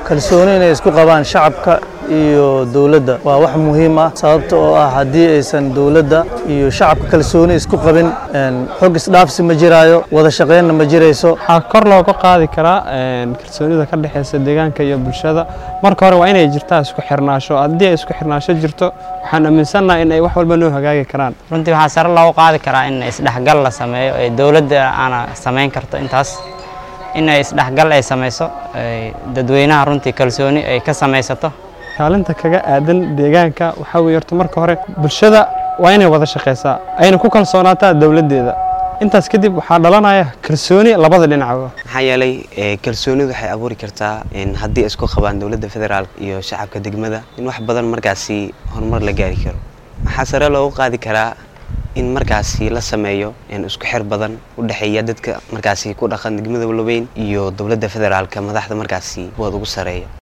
kalsooni inay isku qabaan shacabka iyo dowladda waa wax muhiim ah sababta oo ah haddii aysan dowladda iyo shacabka kalsooni isku qabin xog isdhaafsi ma jiraayo wada shaqeynna ma jirayso waxaa kor looga qaadi karaa kalsoonida ka dhexeysa deegaanka iyo bulshada marka hore waa inay jirtaa isku xirnaasho haddii ay isku xirnaasho jirto waxaan aaminsannaha in ay wax walba noo hagaagi karaan runtii waxaa sare loogu qaadi karaa in isdhexgal la sameeyo ee dowladda aana samayn karto intaas in ay isdhexgal ay samayso dadweynaha runtii kalsooni ay ka samaysato kaalinta kaga aadan deegaanka waxaa weeye horta marka hore bulshada waa inay wada shaqaysaa ayna ku kalsoonaataa dowladdeeda intaas kadib waxaa dhalanaya kalsooni labada dhinacba maxaa yeelay kalsoonidu waxay abuuri kartaa haddii isku qabaan dowladda federaalk iyo shacabka degmada in wax badan markaasi horumar la gaari karo waxaa sare loogu qaadi karaa in markaasi la sameeyo isku xir badan u dhexeeya dadka markaasi ku dhaqan degmada walaweyn iyo dowladda federaalka madaxda markaasi kuwood ugu sareeya